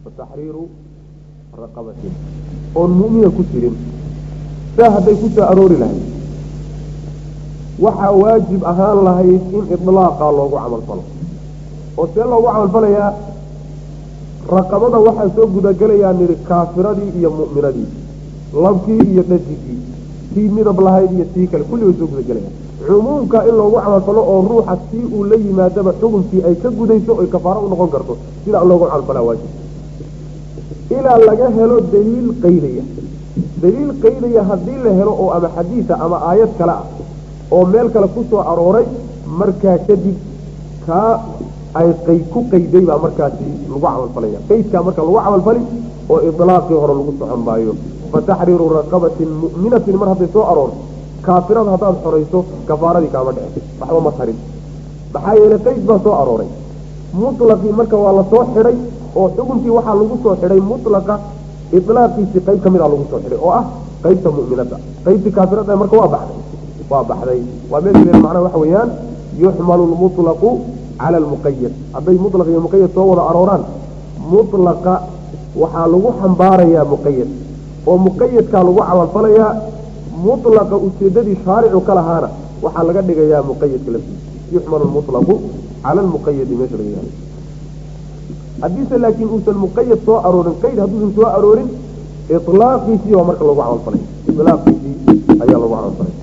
fataxriiru raqabatin oon mu'mina ku jirin saa hadday ku soo aroori lahayd waxaa waajib ahaan lahayd in idlaaqa loogu camal falo oo see loogu camalfalayaa raqabada waxaa soo gudagelayaa nidhi kaafiradii iyo mu'minadii labkii iyo dhadigii tii midab lahayd iyo tii kale kulli way soo gudagelayaan cumuumka in loogu camalfalo oo ruuxa tii uu la yimaadaba xukunkii ay ka gudayso oy kafaaro u noqon karto sidaa loogu camalfalaa waajib ilaa laga helo daliil qaydaya daliil qaydaya haddii la helo oo ama xadiisa ama aayad kale ah oo meel kale ku soo arooray markaa kadib kaa ay qayd ku qayday baa markaasi lagu camalfalaya qaydkaa marka lagu camalfali oo idlaaqii hore lagu socon maayo fataxriiru raqabatin mu'minatin mar hadday soo aroorto kaafirada haddaad xorayso kafaaradii kaama dhece waxba ma tarin maxaa yeelay qayd baa soo arooray mutlaqii marka waa la soo xidhay oo xukunkii waxaa lagu soo xidhay mutlaqa ilaaqiisii qayb ka mid a lagu soo xidhay oo ah qaybta mu'minada qaybtii kaafirada marka waa baxday waa baxday waa meesha macnaha waxa weeyaan yuxmalu lmutlaqu cala almuqayad hadday mutlaq iyo muqayad soo wada arooraan mutlaqa waxaa lagu xambaarayaa muqayad oo muqayadkaa lagu camalfalayaa mutlaqa ujeedadii shaaricu ka lahaana waxaa laga dhigayaa muqayadka laftiisa yuxmalu lmutlaqu cala almuqayadi meesha laga yahay haddiise laakiin uusan muqayad soo aroorin qayd hadduusan soo aroorin ilaaqiisii baa marka lagu camalfalay ilaaqiisii ayaa lagu camalfalay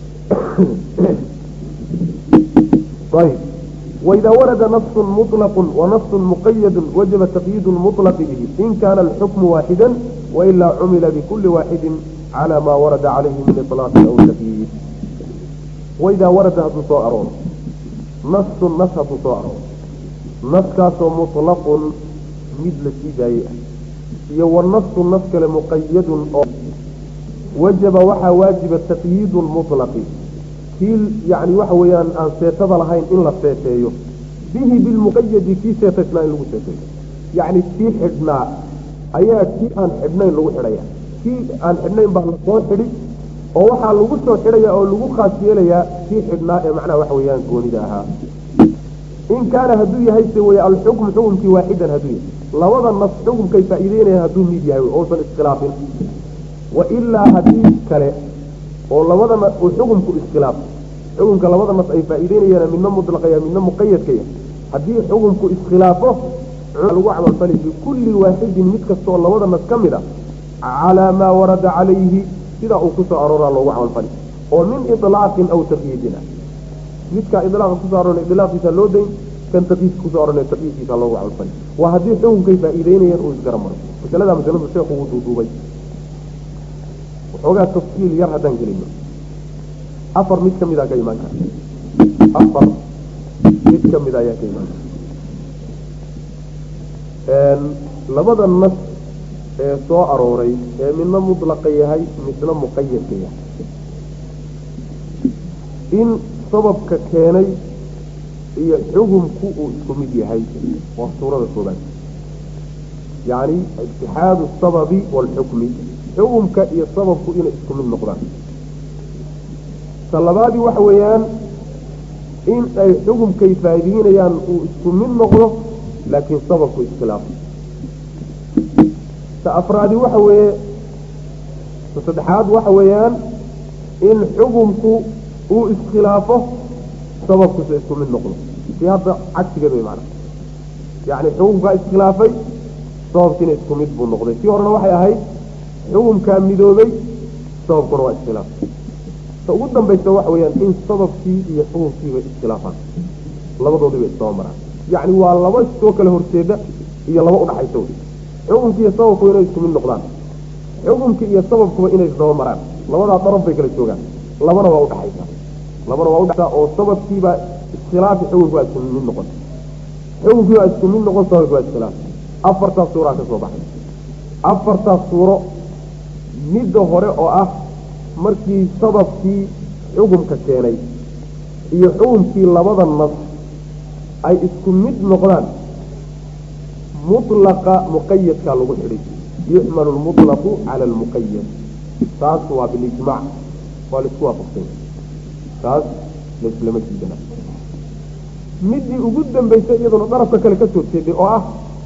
ayb وإذا ورد نص مطلق ونص مقيد وجب تقييد المطلق به إن كان الحكم واحدا وإلا عمل بكل واحد على ما ورد عليه من إطلاق أو تقييد وإذا ورد هتصارون نص نص هتصارون نص كاسو مطلق مثل سيداية يو النص النص مقيد وجب وحا واجب التقييد المطلق kiil yani waxa weeyaan aan seetada lahayn in la seeteeyo bihi bilmuqayadi kii seetaysnaa in lagu seeteeyo yacni kii xidhnaa ayaa kii aan xidhnayn lagu xidhaya kii aan xidhnayn baa lasoo xidhi oo waxaa lagu soo xidhaya oo lagu khaas yeelayaa kii xidhnaa ee macnaha waxa weeyaan goonida ahaa in kaana hadduu yahay se wey alxukm xukumkii waaxidan hadduu yahay labada nas xukumkay faa'iideynayaan hadduu mid yahay ousan iskhilaafin wa ilaa haddii kale oo labadana uu xukumku iskhilaaf xukumka labada nas ay faa'iideynayaan midna mutlaqaya midna muqayadkaya haddii xukumku iskhilaafo lagu camalfali bikulli waaxidin mid kastaoo labada nas ka mid a calaa maa warada calayhi sidaa uu kusoo arooraa loogu camalfali oo min ilaaqin aw taqyiidin ah midkaa ilaaqa kusoo aroona ilaaqiisa loo dayn kan taqyiidka kusoo aroona taqyiidkiisa loogu camalfali waa haddii xukumkay faa'iideynayaan uu isgaramaro masalada masaladu sheekhu wuu duuduubay waxoogaa tafsiil yar haddaan gelino afar mid ka mida ka imaan kara afar mid ka mida ayaa ka imaan kara labada nas ee soo arooray ee midna mutlaqa yahay midna muqayadka yahay in sababka keenay iyo xukumku uu isku mid yahay waa suurada koobaad yacni itixaadu asababi waalxukmi xukumka iyo sababku inay isku mid noqdaan ta labaadii waxa weeyaan in ay xukumkay faa'iideynayaan uu isku mid noqdo laakiin sababku iskhilaafo ta afraadi waxa weeye ta saddexaad waxa weeyaan in xukumku uu iskhilaafo sababkuse isku mid noqdo si hadda cagsigeed way macana yacni xukumkaa iskhilaafay sababkiina isku mid buu noqday tii horena waxay ahayd xukumkaa midoobay sababkuna waa iskhilaaf ta ugu dambaysa waxa weeyaan in sababkii iyo xukumkiiba iskhilaafaan labadoodiiba isdaba maraan yacni waa laba soo kala horjeeda iyo laba udhaxaysa wey xukumkii iyo sababku inay isku mid noqdaan xukumkii iyo sababkuba inay isdaba maraan labadaa daraf bay kala joogaan labana waa udhaxaysa labana waa udhaxaysa oo sababkiibaa iskhilaafi xukumki waa isku mid noqon xukumkii waa isku mid noqon sababki waa iskhilaaf afartaas suuraa ka soo baxay afartaas suuro midda hore oo ah markii sababkii xukumka keenay iyo xukumkii labada nas ay isku mid noqdaan mutlaqa muqayadkaa lagu xidhay yuxmalu lmutlaqu cala almuqayad taas waa bilijmaac waa laisku waafaqsanya taas laislama diidana midii ugu dambaysay iyaduna darafka kale ka soo jeeday oo ah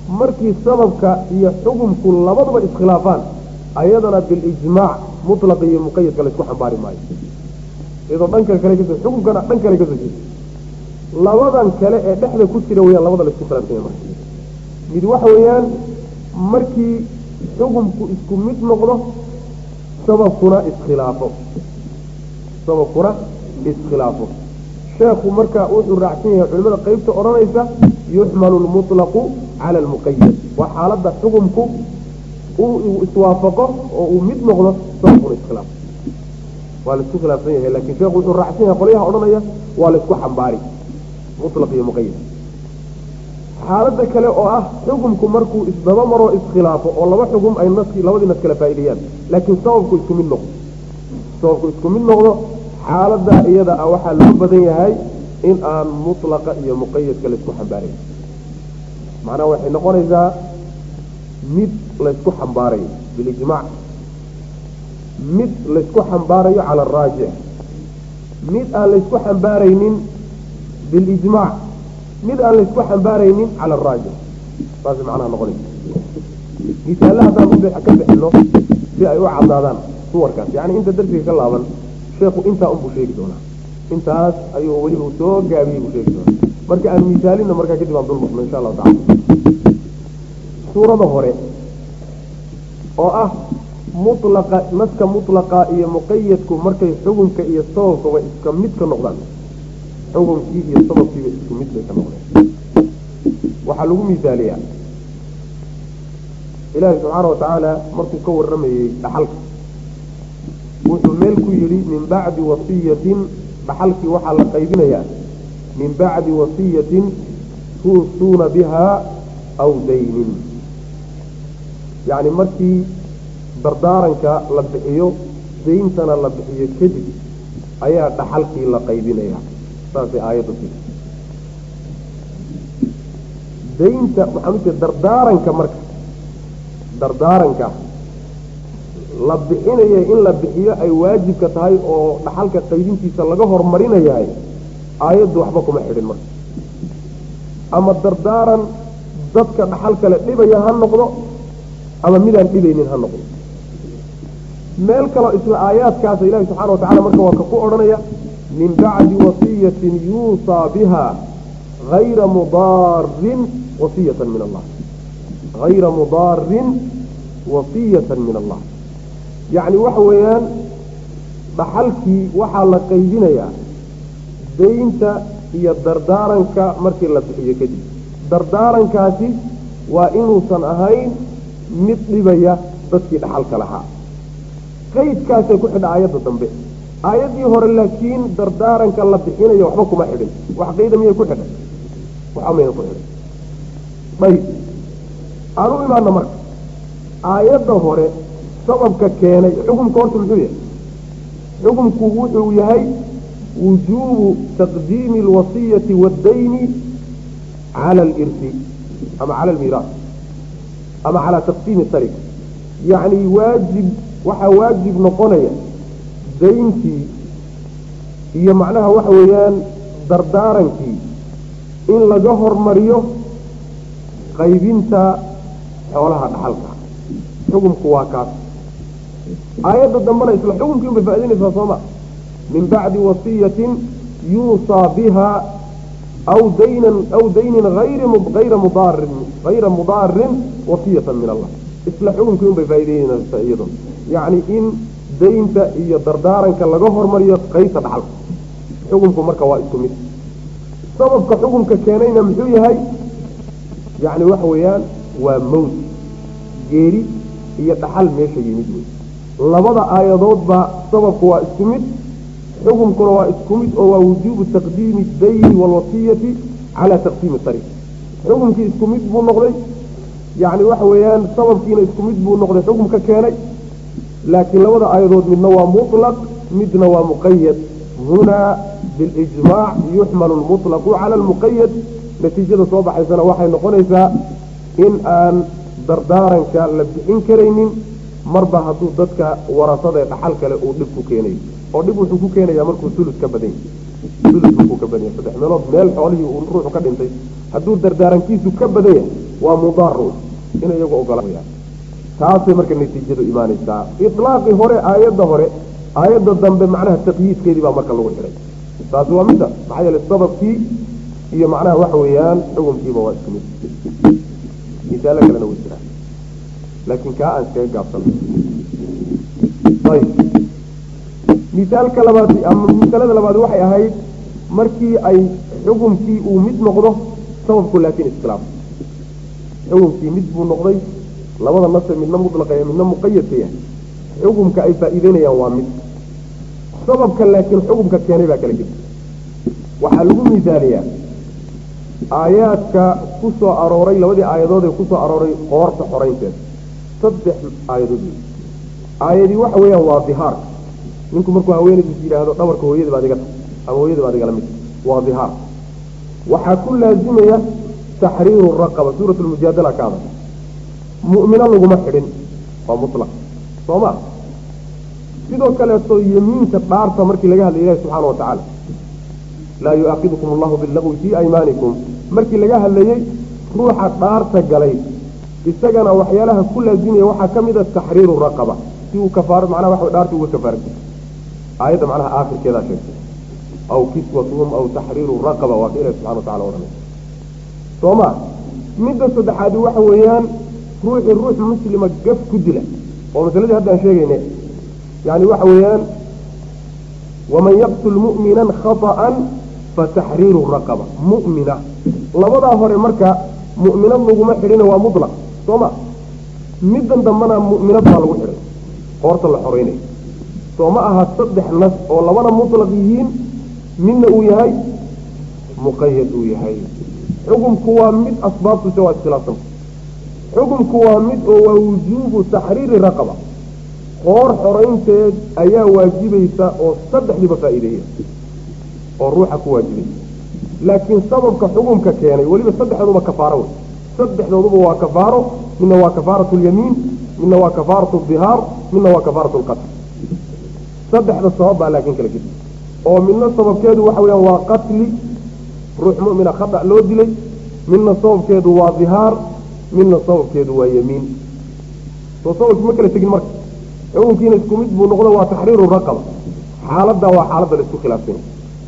markii sababka iyo xukumku labaduba iskhilaafaan ayadana bilijmaac mutlaq iyo muqayadka laysku xambaari maayo iyadoo dhanka kale kasoo xukumkana dhan kale kasoo jeeda labadan kale ee dhexda ku jira weyaan labada laysku khilaafsanya marka mid waxa weeyaan markii xukumku isku mid noqdo sababkuna iskhilaafo sababkuna iskhilaafo sheekhu marka wuxuu raacsan yahay culimada qeybta odhanaysa yuxmalu lmutlaqu cala almuqayad waa xaaladda xukumku uu iswaafaqo oo uu mid noqdo sababkuna iskhilaafo waa laisku khilaafsan yahay lakin sheekhu wuxuu raacsan yahay qolyaha odhanaya waa laisku xambaari mutlaq iyo muqayad xaaladda kale oo ah xukumku markuu isdaba maroo iskhilaafo oo laba xukum ay naskii labadii nas kala faa'ideeyaan laakiin sababku isku mid noqdo sababku isku mid noqdo xaaladda iyada ah waxaa loo badan yahay in aan mutlaqa iyo muqayadka laysku xambaarayn macnaha waxay noqonaysaa mid laysku xambaarayo bilijmaac mid laysku xambaarayo cala araajix mid aan laysku xambaaraynin bilijmaac mid aan laysku xambaaraynin cala araajix saas macnaha noqonaysa misaale haddaan ka bixino si ay u cadaadaan suwarkaas yani inta darsiga ka laaban sheekhu intaa unbuu sheegi doonaa intaas ayuu weliba u soo gaabiyey buu sheegi doonaa marka aan misaalina markaa kadib aan dulmarno insha allahu tacala suurada hore oo ah mutlaqa naska mutlaqa iyo muqayadku markay xukunka iyo sababkaba iska mid ka noqdaan xukunkii iyo sababkiiba isku mid bay ka noqdeen waxaa lagu misaaliyaa ilaahi subxaana watacaala markuu ka warramayey dhaxalka wuxuu meel ku yidhi min bacdi wasiyatin dhaxalkii waxaa la qaybinayaa min bacdi wasiyatin tuusuuna bihaa aw daynin yacni markii dardaaranka la bixiyo dayntana la bixiyo kadib ayaa dhaxalkii la qaybinaya saasay aayaddu tiri daynta waxaan u jeeda dardaaranka marka dardaaranka la bixinaya in la bixiyo ay waajibka tahay oo dhaxalka qaybintiisa laga hormarinayahay aayaddu waxba kuma xidhin marka ama dardaaran dadka dhaxal kale dhibaya ha noqdo ama midaan dhibaynin ha noqdo meel kaloo isla aayaadkaasa ilahi subxana wa tacala marka waa ka ku odhanaya min bacdi wasiyatin yuusaa biha hayra mudaarin wasiyatan min allah hayra mudaarin wasiyatan min allah yacni waxa weeyaan dhaxalkii waxaa la qaybinayaa daynta iyo dardaaranka markii la bixiyo kadib dardaarankaasi waa inuusan ahayn mid dhibaya dadkii dhaxalka lahaa qaydkaasay ku xidha aayadda dambe aayaddii hore laakiin dardaaranka la bixinayo waxba kuma xidhin wax qayda miyay ku xidhay waxba mayna ku xidhay ayb aan u imaana marka aayadda hore sababka keenay xukumka horta muxuu yahay xukumku wuxuu yahay wujuubu taqdiimi alwasiyati waddayni cala alirsi ama cala almiiraas ama calaa taqsiimi tarika yacni waajib waxaa waajib noqonaya dayntii iyo macnaha waxa weeyaan dardaarankii in laga hormariyo qaybinta xoolaha dhaxalka xukumku waa kaas aayadda dambena isla xukumkii unbay faa'idaynaysaa sooma min bacdi wasiyatin yuusaa biha aw daynan aw daynin ayra mudaarin hayra mudaarin wasiyatan min allah isla xukumkii unbay faa'idaynaysaa iyadoo yacni in daynta iyo dardaaranka laga hormariyo qaybta dhaxalka xukumku marka waa isku mid sababka xukumka keenayna muxuu yahay yacni waxa weeyaan waa mawt geeri iyo dhaxal meesha yimid wey labada aayadoodba sababku waa isku mid xukumkuna waa isku mid oo waa wujuubu taqdiimi dayni waalwasiyati calaa taqsiimi tariiq xukumkii isku mid buu noqday yacni waxa weeyaan sababkiina isku mid buu noqday xukumka keenay laakiin labada aayadood midna waa mutlaq midna waa muqayad hunaa bilijmaac yuxmalu lmutlaqu cala almuqayad natiijada soo baxaysana waxay noqonaysaa in aan dardaaranka la bixin karaynin marba hadduu dadka warasada ee dhaxal kale uu dhib ku keenayo oo dhib wuxuu ku keenayaa markuu sulus ka badan yahay sulus buu ka badan yahay saddex meelood meel xoolihii uu ruuxu ka dhintay hadduu dardaarankiisu ka badan yahay waa mudaarun inay iyagu ogolaan taasay marka natiijadu imaanaysaa ilaaqii hore aayadda hore aayadda dambe macnaha taqyiidkeedii baa marka lagu xidhay taasi waa midda maxaa yeele sababkii iyo macnaha waxa weeyaan xukunkiiba waa isku mid misaalo kalena way jiraan laakiin kaa aan iskaga gaabsana ayb misaalka labaad ama misalada labaad waxay ahayd markii ay xukumkii uu mid noqdo sababku laakiin iskhilaaf xukumkii mid buu noqday labada nase midna mutlaqaya midna muqayadka yahay xukumka ay faa'iideynayaan waa mid sababka laakiin xukumka keenay baa kala gedi waxaa lagu misaaliyaa aayaadka ku soo arooray labadii aayadood ee ku soo arooray qoorta xoraynteeda saddex aayadood wey aayadii waxa weeyaan waa dihaarka ninku markuu haweenaydiis yidhaahdo dhabarka hooyada baad iga tahay ama hooyada baad igala mid waa dihaar waxaa ku laazimaya taxriiru raqaba suurat lmujaadala ka adag mu'mino laguma xidhin waa mutlaq soo ma sidoo kaleeto yemiinka dhaarta markii laga hadlay ilahi subxaana watacaala laa yu'aakidukum allahu billagwi fii aymaanikum markii laga hadlayey ruuxa dhaarta galay isagana waxyaalaha ku laazimaya waxaa ka mid a taxriiru raqaba si uu kafaaro macnaha waxa dhaarta uga kafaara gud aayadda macnaha aakhirkeedaa sheegtay aw kiswatuhum aw taxriiru raqaba waa ka ilahi subxana watacala odhanay soo ma midda saddexaadi waxa weeyaan ruuxii ruux muslima gaf ku dila oo masaladii haddaan sheegayne yani waxa weeyaan waman yaqtul mu'minan khaطa'an fataxriiru raqaba mu'mina labadaa hore marka mu'minad laguma xidhina waa mutlaq soo ma middan dambena mu'minad baa lagu xidhay qoorta la xoreynaya soo ma aha saddex nas oo labana mutlaq yihiin midna uu yahay muqayad uu yahay xukumku waa mid asbaabtuse waa iskhilaafsanta xukumku waa mid oo waa wujuubu taxriiri raqaba qoor xoraynteed ayaa waajibaysa oo saddexdiiba faa'iideeya oo ruuxa ku waajibaysa laakiin sababka xukumka keenay weliba saddexdooduba kafaaro wey saddexdooduba waa kafaaro midna waa kafaaratu lyamiin midna waa kafaaratu dihaar midna waa kafaaratu lqatl saddexda sabab baa laakiin kala gedi oo midna sababkeedu waxa weyaan waa qatli ruux mu'mina khata loo dilay midna sababkeedu waa dihaar midna sababkeedu waa yamiin soo sababki ma kala tegin marka xukunkiina isku mid buu noqdo waa taxriiru raqaba xaaladda waa xaaladda la isku khilaafsanya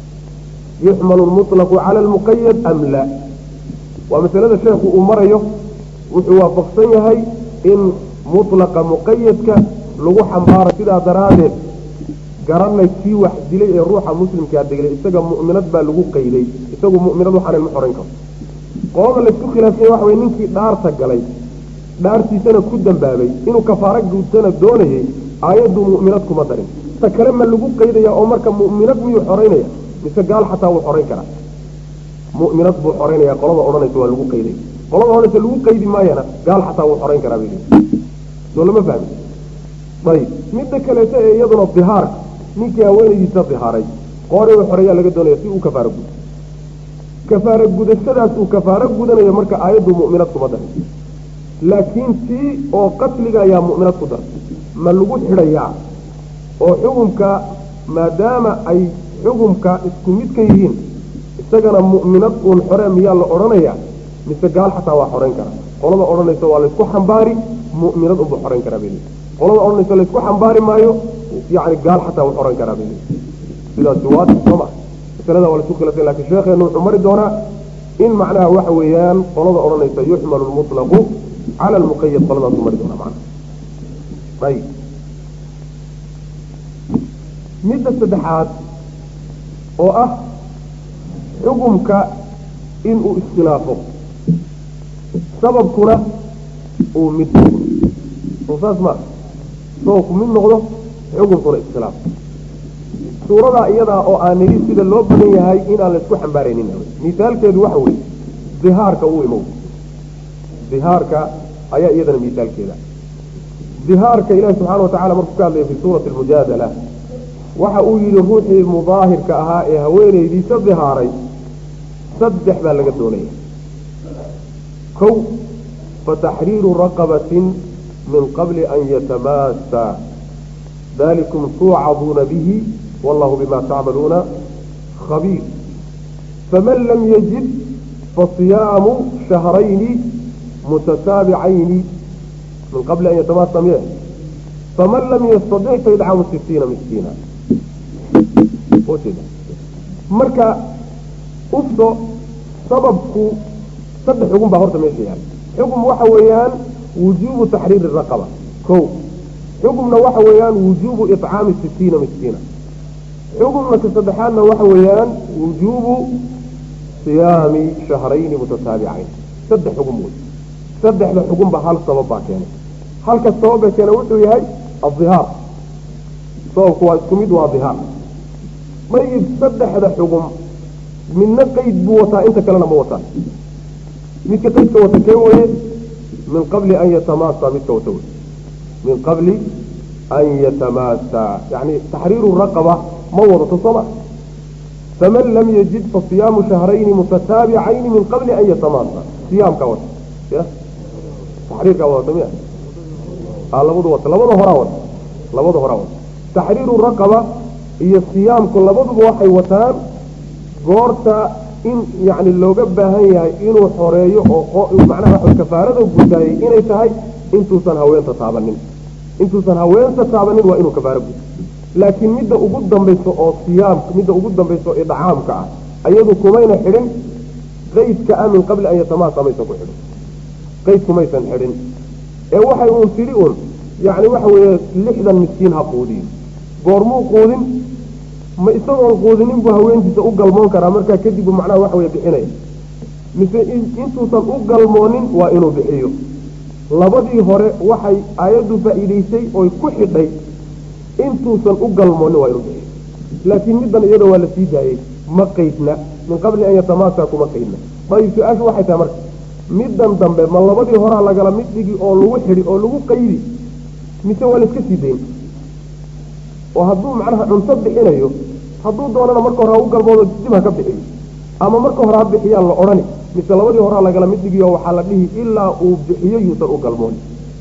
yuxmalu lmutlaqu cala almuqayad am la waa masalada sheekhu uu marayo wuxuu waafaqsan yahay in mutlaqa muqayadka lagu xambaaro sidaa daraaddeed garanay kii wax dilay ee ruuxa muslimkaa deglay isaga mu'minad baa lagu qayday isagu mu'minad waxaanan ma xoran karo qolada laysku khilaafsanya waxa weye ninkii dhaarta galay dhaartiisana ku dambaabay inuu kafaaro guudsana doonayay aayaddu mu'minad kuma darin ta kale ma lagu qaydaya oo marka mu'minad miyuu xoraynaya mise gaal xataa wuu xorayn karaa mu'minad buu xoraynaya qolada odhanaysa waa lagu qayday qolada odhanaysa lagu qaydi maayana gaal xataa wuu xorayn karaa bay soo lama fahmi ayib midda kaleeto ee iyaduna dihaarka ninkii haweenaydiisa dihaaray qoorinu xoreeyaa laga doonaya si uu kafaaro gudo kafaaro gudashadaas uu kafaaro gudanayo marka aayaddu mu'minad kuma darin laakiin tii oo qatliga ayaa mu'minad ku daray ma lagu xidhayaa oo xukumka maadaama ay xukumka isku mid ka yihiin isagana mu'minad uun xore miyaa la odhanayaa mise gaal xataa waa xorayn karaa qolada odhanaysa waa laysku xambaari mu'minad unbuu xorayn karaa bay qolada odhanaysa laysku xambaari maayo yani gaal xataa wuu xoran karaa bay sidaasi waa sooma masalada waa laisku khilafsan lakin sheekheenu wuxuu mari doonaa in macnaha waxa weeyaan qolada odhanaysa yuxmalu lmutlaqu cala almuqayad qoladaasu mari doonaa macnaha ayib midda saddexaad oo ah xukumka inuu iskhilaafo sababkuna uu mid soo saas ma sababku mid noqdo xukunkuna iskhilaaf suuradaa iyadaa oo aan nidhi sida loo badan yahay inaan laysku xambaaraynin misaalkeedu waxa weeye dihaarka uu imow dihaarka ayaa iyadana misaalkeeda dihaarka ilaahi subxaana wa tacala markuu ka hadlaya fi suurati almujaadala waxa uu yidhi ruuxii mudaahirka ahaa ee haweenaydiisa dihaaray saddex baa laga doonaya kow fataxriiru raqabatin min qabli an yatamaasa dalikum tuucaduuna bihi wallahu bima tacmaluuna khabiir faman lam yajid fasiyaamu shahrayni mutataabicayni min qabli an yatamaasa miye faman lam yastadic faidcamu sitiina miskiina marka ufto sababku saddex xugun baa horta meesha yaala xukm waxa weeyaan wujuubu taxriiri raqaba ko xukumna waxa weeyaan wujuubu iطcaami sitiina miskiina xukumna ka saddexaadna waxa weeyaan wujuubu siyaami shahrayni mutataabicayn saddex xugum wey saddexda xugunba hal sabab baa keenay halka sababba keena wuxuu yahay adihaar sababku waa isku mid waa dihaar mayib saddexda xugum midna qeyd buu wataa inta kalena ma wataa midka qeydka wata kee weye min qabli an yatamaasa midka wata wey min qabli an yatamaasa yani taxriiru raqaba ma wadato sooma faman lam yajid fasiyaamu shahrayni mutataabicayni min qabli an yatamaasa siyaamka wata ya taxriirkaa wadata miya a labadu wata labada horaa wata labada horaa wata taxriiru raqaba iyo siyaamku labaduba waxay wataan goorta in yani looga baahan yahay inuu xoreeyo oo macnaha waxa kafaarada gutaayay inay tahay intuusan haweenta taabanin intuusan haweenta taabanin waa inuu kafaaro guto laakiin midda ugu dambayso oo siyaamka midda ugu dambayso ee dhacaamka ah ayadu kumayna xidhin qaydka ah min qabli an yatamaasa maysan ku xidhin qayd kumaysan xidhin ee waxay uun tidhi un yani waxa weeye lixdan miskiin ha quudiyo goormuu quudin ma isagoon quudinin buu haweentiisa u galmoon karaa markaa kadib buu macnaha waxa weye bixinaya mise intuusan u galmoonin waa inuu bixiyo labadii hore waxay aayaddu faa'iidaysay oy ku xidhay intuusan u galmoonin waa inuu bixiyo laakiin middan iyada waa la sii daayey ma qaydna min qabli an yatamaasa kuma qaydna ayib su-aashu waxay tahay marka middan dambe ma labadii horaa lagala mid dhigi oo lagu xidhi oo lagu qaydi mise waa la iska sii dayn oo hadduu macnaha cunto bixinayo hadduu doonana marka hore ha u galmoodo dib ha ka bixiyo ama marka hore ha bixiyaan la odhani mise labadii horaa lagala mid dhigiyo waxaa la dhihi ilaa uu bixiyo yuusan u galmoon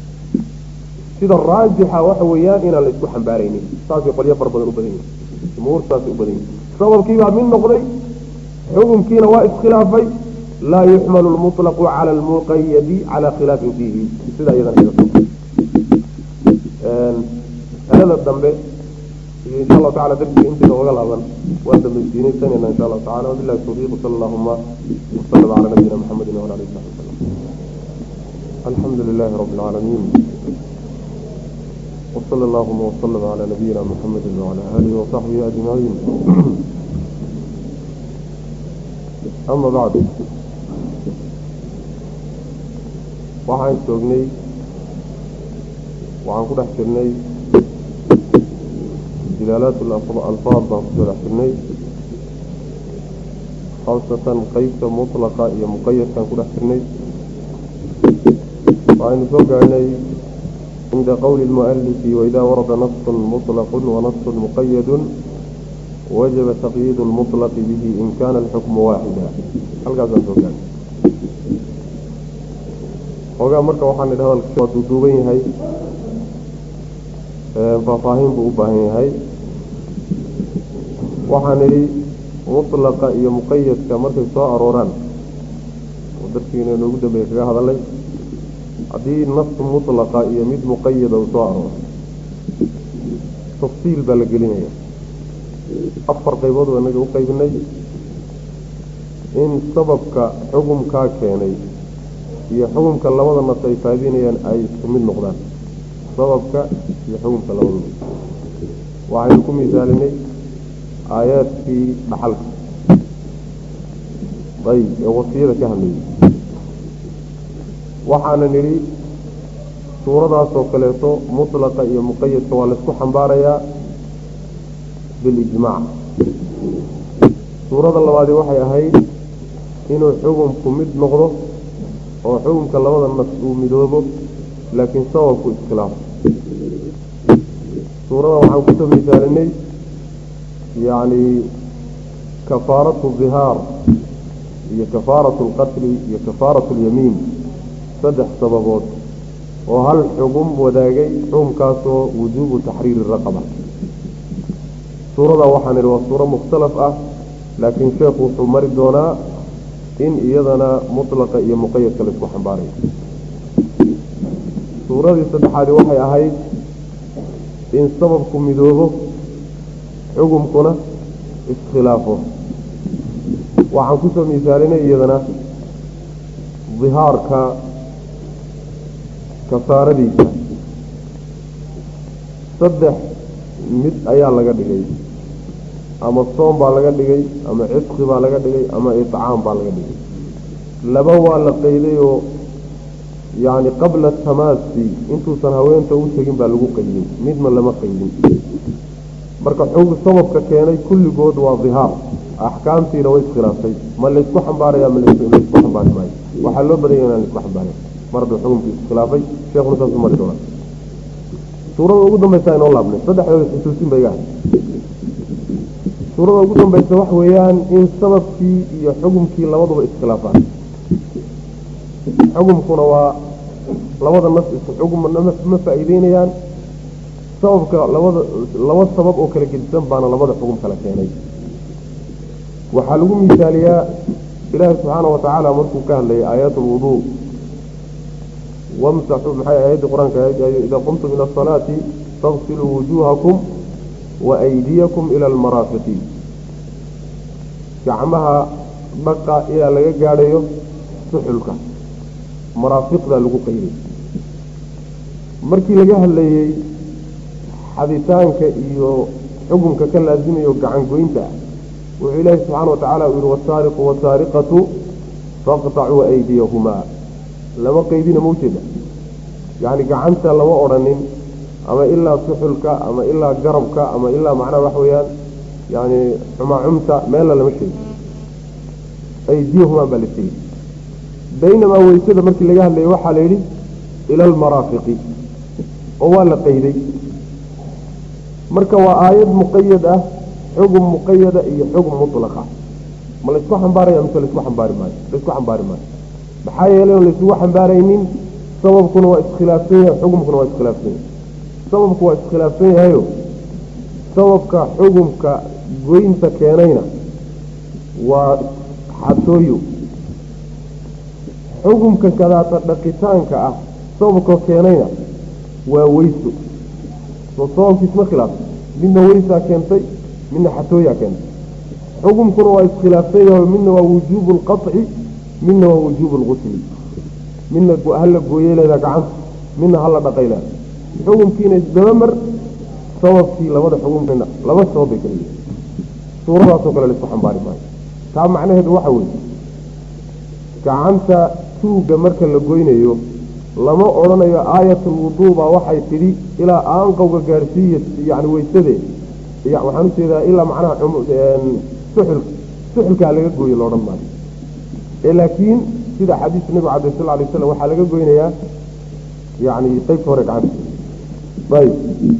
sida raajixa waxa weeyaan inaan la isku xambaaraynin saasay qolyo fara badan u badan yihin jumhuur saasay u badan yihin sababkiibaa mid noqday xukunkiina waa iskhilaafay laa yuxmalu lmuطlaqu cala almuqayadi cala khilaafin fiihi sidaa iyadana alada dambe iyo insha allahu tacala darsiga intayna oga laaban waan dambaysiinaysanayna insha allahu tacala wabillahi tawfiiq sala allahuma wasalama cala nabiyina maxamedin wala alihi saxbi wasalam alxamdu lilahi rabbi alcaalamiin وصلى اللهم وسلم على نبينا محمد وعلى آله وصحبه أجمعين أما بعد waxaan joognay waxaan ku dhex jirnay dilaalaat alfaad baan kusoo dhex jirnay khaasatan qeybta mutlaqa iyo muqayadkaan ku dhex jirnay waxaynu soo gaarhnay cinda qowli lmualifi waida warada nasu muطlaqu wanasu muqayadu wajaba taqyiid lmuطlaqi bihi in kana alxukmu waaxida halkaasaan soo gaarnay xoogaa marka waxaan idhi hadalka waa duuduuban yahay faahfaahin buu u baahan yahay waxaan idhi mutlaqa iyo muqayadka markay soo arooraan oo darkiina inoogu dambeeye kaga hadalay haddii nas mutlaqa iyo mid muqayada uu soo arooro tafsiil baa la gelinaya afar qaybood baa inaga u qaybinay in sababka xukumkaa keenay iyo xukumka labada nas ay faadinayaan ay isku mid noqdaan sababka iyo xukumka labadaba waxaynu ku misaalinay aayaadkii dhaxalka ayb ee wasiyada ka hadlayay waxaana nidhi suuradaasoo kaleeto mutlaqa iyo muqayadka waa laysku xambaarayaa bilijmaac suurada labaadi waxay ahayd inuu xukumku mid noqdo oo xukumka labada nas uu midoobo laakiin sababku iskhilaafo suuradan waxaan kusoo misaalinay yacni kafaaratu dihaar iyo kafaaratu alqatli iyo kafaaratu alyamiin saddex sababood oo hal xugum wadaagay xukumkaasoo wujuubu taxriiri raqaba suuradaa waxaan idhi waa suuro mukhtalaf ah laakiin sheekhu wuxuu mari doonaa in iyadana mutlaqa iyo muqayadka laisku xambaarayo suuradii saddexaadi waxay ahayd in sababku midoobo xukumkuna iskhilaafo waxaan kusoo misaalinay iyadana dihaarka kafaaradiisa saddex mid ayaa laga dhigay ama soom baa laga dhigay ama cidqi baa laga dhigay ama icaam baa laga dhigay laba waa la qayday oo yacni qabla tamaasi intuusan haweenta u tegin baa lagu qaydin midna lama qaydin marka xog sababka keenay kulligood waa dihaar axkaamtiina way iskhilaaftay ma laysku xambaaraya ma laysku xambaari maayo waxaa loo badanya inaan laisku xambaarin mar hadduu xukumkii iskhilaafay sheekuna saasuu mari doonaa suurada ugu dambaysa inoo laabnay saddexdooda xusuusin ba iga ahay suurada ugu dambaysa waxa weeyaan in sababkii iyo xukumkii labaduba iskhilaafaan xukumkuna waa labada nas isku xugum ma faa'iideynayaan sababka labada laba sabab oo kala gedisan baana labada xugum kala keenay waxaa lagu misaaliyaa ilaahi subxaana wa tacaala markuu ka hadlayay aayaat alwuduu wamsaxuu maxay aayadii qur-aanka idaa qumtum ila asalaati faqsiluu wujuuhakum wa aydiyakum ila almaraafiqi gacmaha dhaqa ilaa laga gaadhayo suxulka maraafiqdaa lagu qayday markii laga hadlayey xaditaanka iyo xukunka ka laasimayo gacan goynta ah wuxuu ilaahi subxaana wa tacaala uu yihi wasaariqu wasaariqatu faqtacuu aydiyahumaa lama qaydina ma ujeeda yacni gacanta lama odhanin ama ilaa suxulka ama ilaa garabka ama ilaa macnaha waxa weeyaan yani xumaacumta meella lama sheegi aydiyahumaa baa la sheegi baynamaa weysada markii laga hadlayay waxaa la yidhi ila almaraafiqi oo waa la qayday marka waa aayad muqayad ah xugum muqayada iyo xugum mutlaqa ma laysku xambaaraya mise laysku xambaari maayo laysku xambaari maayo maxaa yeelay on laysugu xambaaraynin sababkuna waa iskhilaafsan yahay xugumkuna waa iskhilaafsan yahay sababku waa iskhilaafsan yahayo sababka xugumka goynta keenayna waa xatooyo xukumka kadaata dhaqitaanka ah sababka keenayna waa weyso soo sababkiisma khilaafsan midna weysaa keentay midna xatooyaa keentay xukumkuna waa iskhilaafsan yahay midna waa wujuubu lqaطci midna waa wujuubu lqusli midna hala gooyey leedaa gacanta midna hala dhaqay leeda xukumkiina isdabamar sababkii labada xukumkina laba sabab bay kala yihin suuradaasoo kale laisku xambaari maayo taa macnaheedu waxa weeye gacanta tuugga marka la goynayo lama odhanayo aayatulwuduu baa waxay tidhi ilaa aanqowga gaadhsiiya yani weysadee waxaan ujeedaa ilaa macnaha suxul suxulkaa laga gooye loodhan maayo ee laakiin sida xadiiska nabigu cabdi sal alay slam waxaa laga goynayaa yani qeybta hore gacanta ayb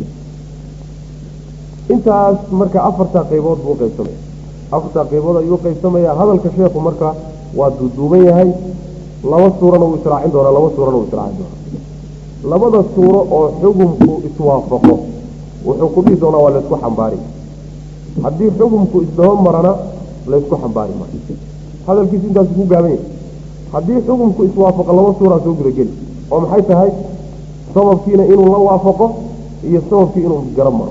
intaas marka afartaa qaybood buu uqaybsamaya afartaa qaybood ayuu uqaybsamaya hadalka sheekhu marka waa duuduuban yahay laba suurana wuu israacin doonaa laba suurana wuu israacin doonaa labada suuro oo xukumku iswaafaqo wuxuu ku dhihi doonaa waa laysku xambaari haddii xukumku isdaba marana laysku xambaari maayo hadalkiisu intaasu ku gaaban yahay haddii xukumku iswaafaqo laba suuraa soo gudageli oo maxay tahay sababkiina inuu la waafaqo iyo sababkii inuu garab maro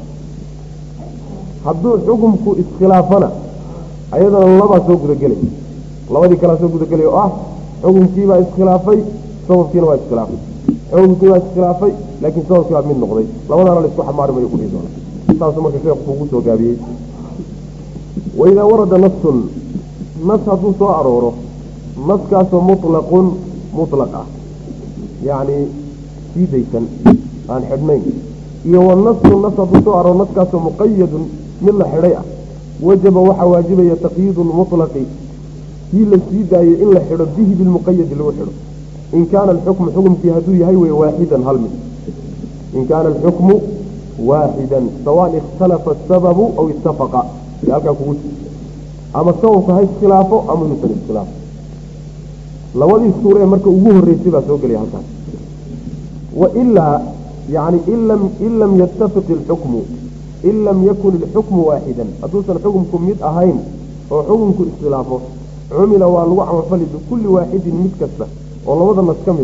hadduu xukumku iskhilaafana ayadana labaa soo gudagelay labadii kalaa soo gudagelay oo ah xukumkiibaa iskhilaafay sababkiina waa iskhilaafay xukumkii baa iskhilaafay laakiin sababkii baa mid noqday labadaana laisku xamaari mayo kudhihi doona saasuu marka sheekhu kugu soo gaabiyey waidaa warada nasun nas hadduu soo arooro naskaasoo mutlaqun mutlaq ah yacni sii daysan aan xidhnayn iyo wanasu nas hadduu soo arooro naskaasoo muqayadun mid la xidhay ah wajaba waxaa waajibaya taqyiidu lmutlaqi kii la sii daayey in la xidho bihi bilmuqayadi lagu xidho in kaana alxukmu xukumkii hadduu yahay wey waaxidan hal mid in kaana alxukmu waaxidan sawaan ikhtalafa asababu aw ittafaqa y halkaa kugu ji ama sababka ha iskhilaafo ama inuusan iskhilaafo labadii suure ee marka ugu horreysay baa soo gelaya halkaas wailaa yani in lam yattafiq ilxukmu in lam yakun ilxukmu waaxidan hadduusan xukumku mid ahayn oo xukumku iskhilaafo cumila waa lagu camalfali bikulli waaxidin mid kasta oo labada nas ka mid ah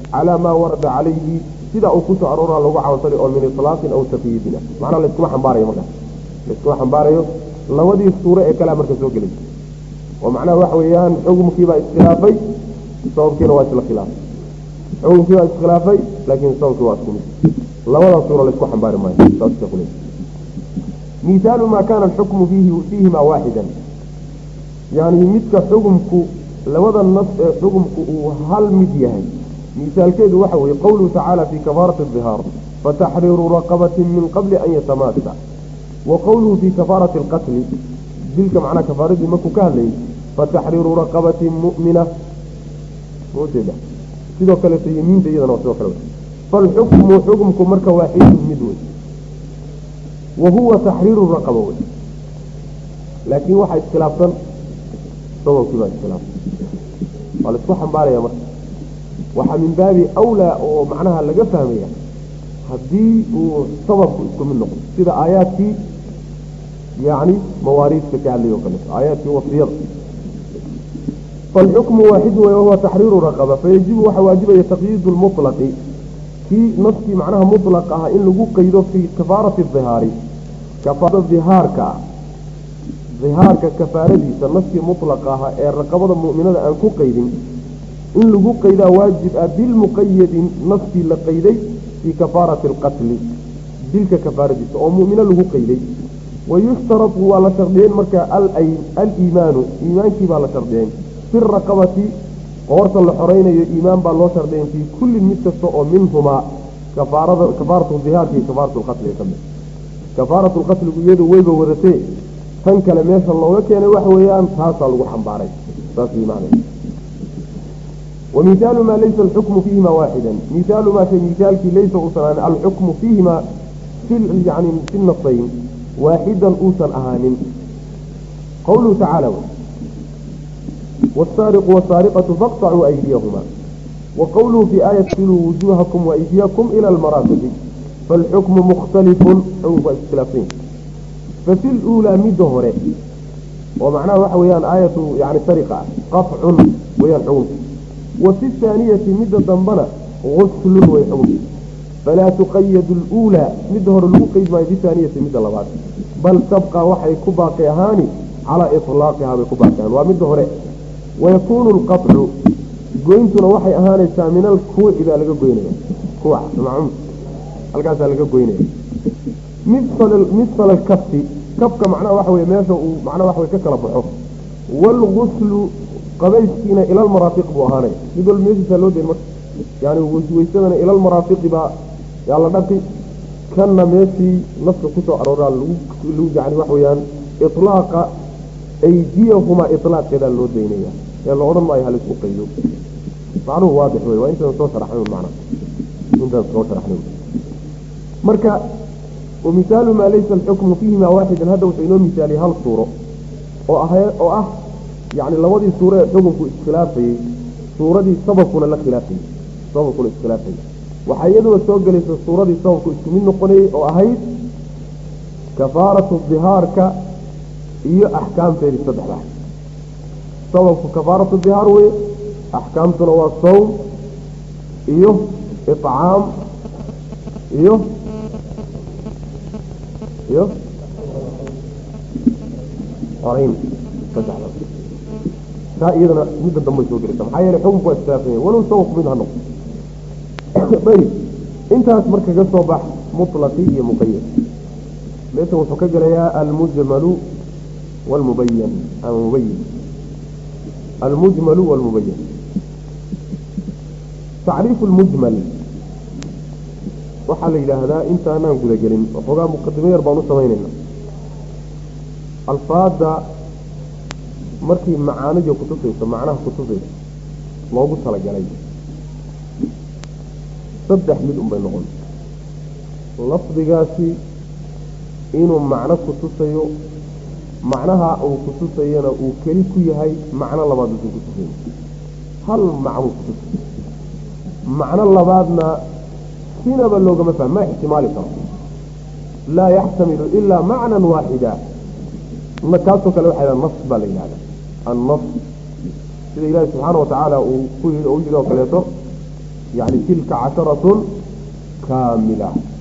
calaa maa warada calayhi sidaa uu kusoo aroora lagu camalfali oo min iطlaaqin aw taqyiidin ah macnaha layskuma xambaarayo markaas layskuma xambaarayo labadii suuro ee kalea marka soo gelay oo macnaha waxa weeyaan xukumkiibaa iskhilaafay sababkiina waa isla khilaafay xukumkii baa iskhilaafay laakiin sababkii waa isku mid labadaa suuro laysku xambaari maayo saas sheekhu leeyahy misaalu maa kaana alxukmu fiihi fiihima waaxidan yani midka xukumku labada nas ee xukumku uu hal mid yahay misaalkeedu waxa weeye qowluhu tacaala fi kafaarati dihaar fataxriiru raqabatin min qabli an yatamaasa wa qowluhu fi kafaarati alqatli dilka macnaha kafaaradii markuu ka hadlayay fataxriiru raqabatin mu'mina ujeeda sidoo kaleeto yemiinta iyadana waa sidoo kale falxukmu xukumku marka waaxidun mid wey wa huwa taxriiru raqaba wey laakiin waxaa iskhilaafsan sababkii baa iskhilaafsan waa laisku xambaaraya marka waxaa min baabi awlaa oo macnaha laga fahmaya haddii uu sababku isku mid noqdo sida aayaadkii yacni mawaariidka ka hadlay oo kaleeto aayaadkii wasiyada falxukmu waaxidu wey wahuwa taxriiru raqaba fayajibu waxaa waajibaya taqyiidu lmutlaqi kii naskii macnaha mutlaq ah in lagu qaydo fii kafaarati dihaari kafaarada dihaarka ah dihaarka kafaaradiisa naskii mutlaq aha ee raqabada mu'minada aan ku qaydin in lagu qaydaa waajib ah bilmuqayadin naskii la qayday fii kafaarati alqatli dilka kafaaradiisa oo mu'mino lagu qayday wayushtaratu waa la shardiyeen marka aliimaanu iimaankii baa la shardiyeen fi raqabati qoorta la xoraynayo iimaan baa loo shardiyeen fii kullin mid kasta oo minhumaa kafaarada kafaaratu dihaarka iyo kafaaratu lqatli ka mid kafaaratu lqatligu iyadu weyba wadatee tan kale meesha looga keenay waxa weeyaan taasaa lagu xambaaray saas imaanay ومثال ما ليس الحكم فيهما واحدا مثال ما في مثالك ليس أصلا الحكم فيهما في يعني في النصين واحدا أوسا أهان قوله تعالى والسارق والسارقة فاقطعوا أيديهما وقوله في آية سلوا وجوهكم وأيديكم إلى المرافق فالحكم مختلف أو اختلافين ففي الأولى مدهر ومعناه وحويان آية يعني سرقة قطع ويان حكم وفي الثانية مدة ضمبنا غسل ويحكم فلا تقيد الأولى مدهر الوقيد ما في الثانية مدة لبعض بل تبقى وحي كباقي هاني على إطلاقها بكباقي هاني ومدهر ويكون القطع قوينتنا وحي أهاني من الكوع إذا لقى قوينة كوع معهم القاسة لقى قوينة مثل مثل الكف كفك معناه وحوي ماشا ومعناه وحوي ككلا بحف والغسل qabayskiina ila almaraafiq buu ahaanay mid walba meeshiisaa loo deen marka yani weysadana ila almaraafiqi baa yaa la dhaqi kanna meeshii nafka kusoo arooraa lagu yani wax weeyaan iطlaaqa aydiyahumaa iطlaaqeedaa loo daynaya ee la odhan maayo halaisku qaydo macnuhu waadix wey waa intaan soo sharaxnay macna intaan soo sharaxnay marka wamisaalu maa laysa alxukmu fiihima waaxidan hadda wuxuu inoo misaaliyay hal suuro oo ah oo ah يعني لودي سورة حكمك اسخلافي سورة دي سببكنا لا خلافي سببكنا اسخلافي وحيدوا السوق ليس السورة دي سببك اسكمين نقني او اهيد كفارة الظهار ك هي احكام في الصدح سبب كفارة الظهار وي احكام تنوى الصوم ايوه اطعام ايوه ايوه قرين صدح taa iyadana midda dambe soo gelaysa maxaa yeelay xukunku waa istaafanya walow sabaq mid ha noqdo ayib intaas marka ka soo bax mutlaqi iyo muqayad meesha wuxuu ka gelayaa almujmalu walmubayan ama mubayin almujmalu walmubayan tacriifu lmujmal waxaa la yidhaahdaa intaanaan gudagelin waxoogaa muqadimo yar baan u samaynayna alfaada markii macaanidii kutusayso macnaha kutusayso loogu talagalay saddex mid unbay noqon lafdigaasi inuu macno kutusayo macnaha uu kutusayana uu keli ku yahay macno labaad usan kutusayn hal macnuu kutusay macno labaadna sinaba loogama fahmo ma ixtimaali karo laa yaxtamilu ilaa macnan waaxida kaasoo kale waxaa nas baa la yidhahda annas sida ilaahi subxaana watacaala uu ku yii u yidhi oo kaleeto yani tilka casharatun kaamila